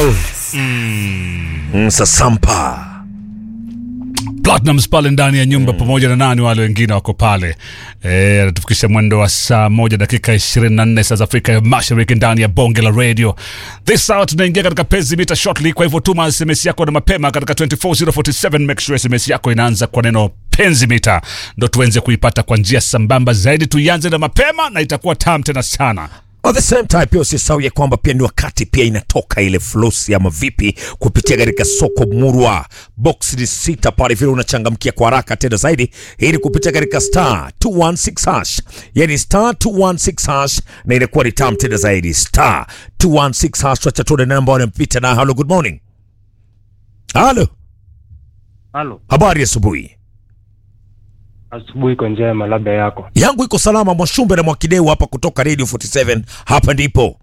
love mm. Sasampa Platinums pale ndani ya nyumba pamoja na nani wale wengine wako pale Eh, anatufikisha mwendo wa saa moja dakika 24 saa za Afrika ya Mashariki ndani ya bonge la radio. This hour tunaingia katika penzi mita shortly, kwa hivyo tuma SMS yako na mapema katika 24047 make sure SMS yako inaanza kwa neno penzi mita, ndo tuenze kuipata kwa njia sambamba zaidi. Tuianze na mapema na itakuwa tam tena sana. At the same time pia usisahau ya kwamba pia ni wakati pia inatoka ile flosi ama vipi kupitia katika soko murwa box ni sita pale vile unachangamkia kwa haraka tena zaidi ili kupitia katika star 216 hash yani star 216 hash na inakuwa ni tam tena zaidi star 216 hash wacha tuone namba wanampita na hello good morning halo Halo, habari ya asubuhi asubuhi iko njema, labda yako. yangu iko salama mwashumbe na mwakideu hapa kutoka radio 47 hapa ndipo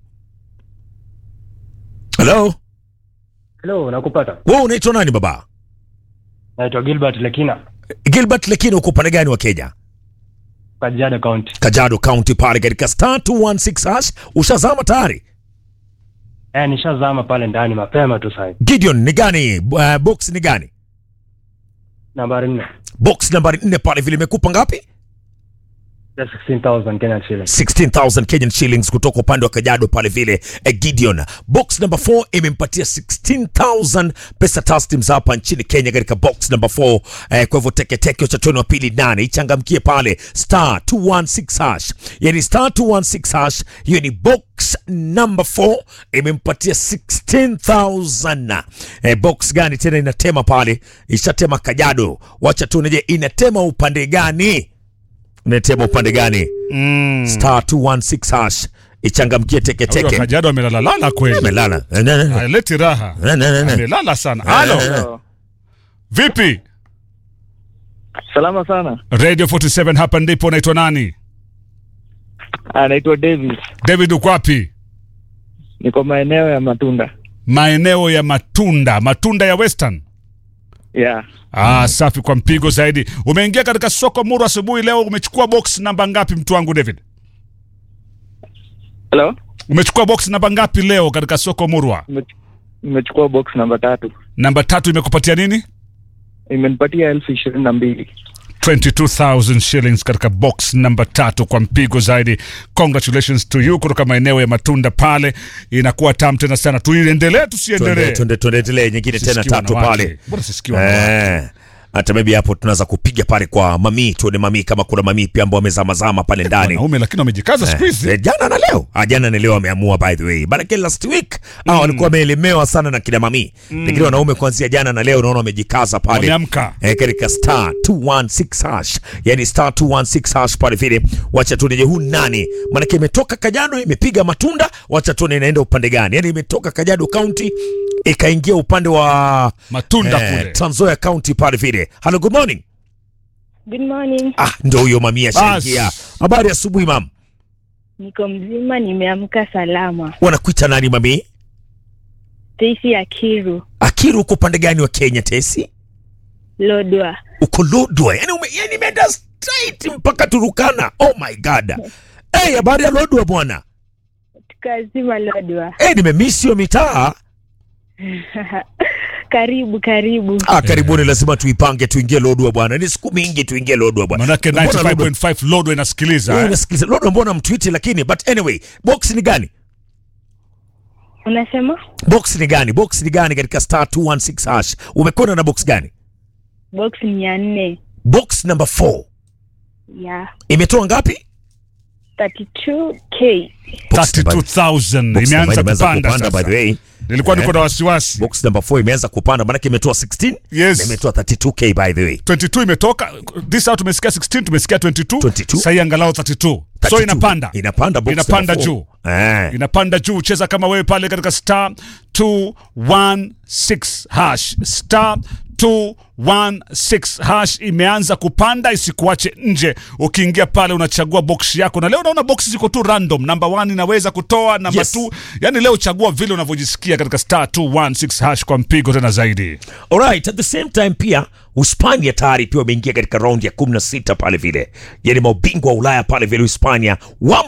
halo Hello, nakupata. wewe unaitwa nani baba Naitwa Gilbert Lekina, Gilbert Lekino uko upande gani wa Kenya? Kajiado County. Kajiado County pale katika star 216 hash ushazama tayari. Eh, nishazama pale ndani mapema tu sasa. Gideon ni gani? Uh, box ni gani? Nambari 4. Box nambari 4 pale vile imekupa ngapi? Ya 16,000 Kenyan shillings. 16,000 Kenyan shillings kutoka upande wa Kajiado pale vile eh, Gideon. Box number 4 imempatia 16,000 pesa taslims hapa nchini Kenya katika box number 4. Eh, kwa hivyo teke teke cha tano wa pili nane ichangamkie pale star 216 hash. Yani star 216 hash hiyo ni box number 4 imempatia 16,000. Eh, box gani tena inatema pale? Ishatema Kajiado. Wacha tuone je inatema upande gani? Inatema upande gani? Mm. star 216 hash ichangamkie Huyo teketeke Kajiado amelalalala kweli. melala Eh, ne, ne, ne. Aleti raha. Ne, ne, ne, ne. Amelala sana. Halo. Vipi? Salama sana. Radio 47 hapa ndipo unaitwa nani? Anaitwa Davis. David uko wapi? Niko maeneo ya Matunda. Maeneo ya matunda, matunda ya Western. Yeah. Ah, safi kwa mpigo zaidi. Umeingia katika soko Muru asubuhi leo, umechukua box namba ngapi mtu wangu David? Hello? Umechukua box namba ngapi leo katika soko Murwa? Nime- Nimechukua box namba tatu. Namba tatu imekupatia nini? Imenipatia elfu ishirini na mbili. 22,000 shillings katika box namba tatu kwa mpigo zaidi. Congratulations to you kutoka maeneo ya matunda pale, inakuwa tam tena sana. Tuiendelee Tuende- tusiendelee? tuende- tuendelee nyingine tena Sisikie tatu wanawake. pale Mbona sisikie wanawake? Eh, hata maybe hapo tunaweza kupiga pale kwa mamii tuone mamii kama kuna mamii pia ambao wamezamazama pale ndani Wanaume lakini wamejikaza siku hizi. Eh, jana na leo ah, jana na leo wameamua by the way manake last week ah, walikuwa wameelemewa sana na kina mamii lakini wanaume kuanzia jana na leo naona wamejikaza pale Wameamka. eh, katika star 216 hash yani star 216 hash pale vile wacha tuone je huu nani manake imetoka Kajiado imepiga matunda wacha tuone inaenda upande gani yani imetoka Kajiado County ikaingia upande wa Matunda eh, kule. Trans Nzoia County pale vile hello good morning Good morning. ah ndio huyo mamia Bas. shangia habari ya asubuhi mam Niko mzima, nimeamka salama. wanakuita nani mami Stacy Akiru, Akiru uko upande gani wa Kenya Tesi? Lodwa. Uko Lodwa. Yani ume, yani imeenda straight mpaka Turukana. Oh my god. Hey, habari ya Lodwa bwana. Tukazima Lodwa. Hey, nimemiss hiyo mitaa. karibu karibu. Ah, karibuni lazima tuipange tuingie Lodwa bwana. Ni siku mingi tuingie Lodwa bwana. Manake Mbona Lodwa- 95.5 Lodwa inasikiliza. Eh, eh? unasikiliza Lodwa mbona mtwiti lakini but anyway, box ni gani? Unasema Box ni gani? Box ni gani katika star 216 hash? Umekwenda na box gani? box ni ya nne Box number 4. ya Imetoa ngapi? 32k. Box number- 32,000 box number imeanza imeanza kupanda kupanda by the sasa. way. Nilikuwa niko Eh. na wasiwasi. box number 4 imeanza kupanda maanake imetoa 16 Yes. na imetoa 32k by the way 22 imetoka this out tumesikia 16 tumesikia 22 22. sasa hii angalau 32 so 32. inapanda inapanda box Inapanda number juu. four. eh inapanda juu cheza kama wewe pale katika star 216 hash star 216 hash imeanza kupanda isikuache nje ukiingia pale unachagua box yako na leo naona box ziko tu random namba 1 inaweza kutoa namba Yes. 2 yani leo chagua vile unavyojisikia katika star 216 hash kwa mpigo tena zaidi alright at the same time pia Uhispania tayari pia wameingia katika raundi ya 16 pale vile yani mabingwa wa Ulaya pale vile Uhispania wamo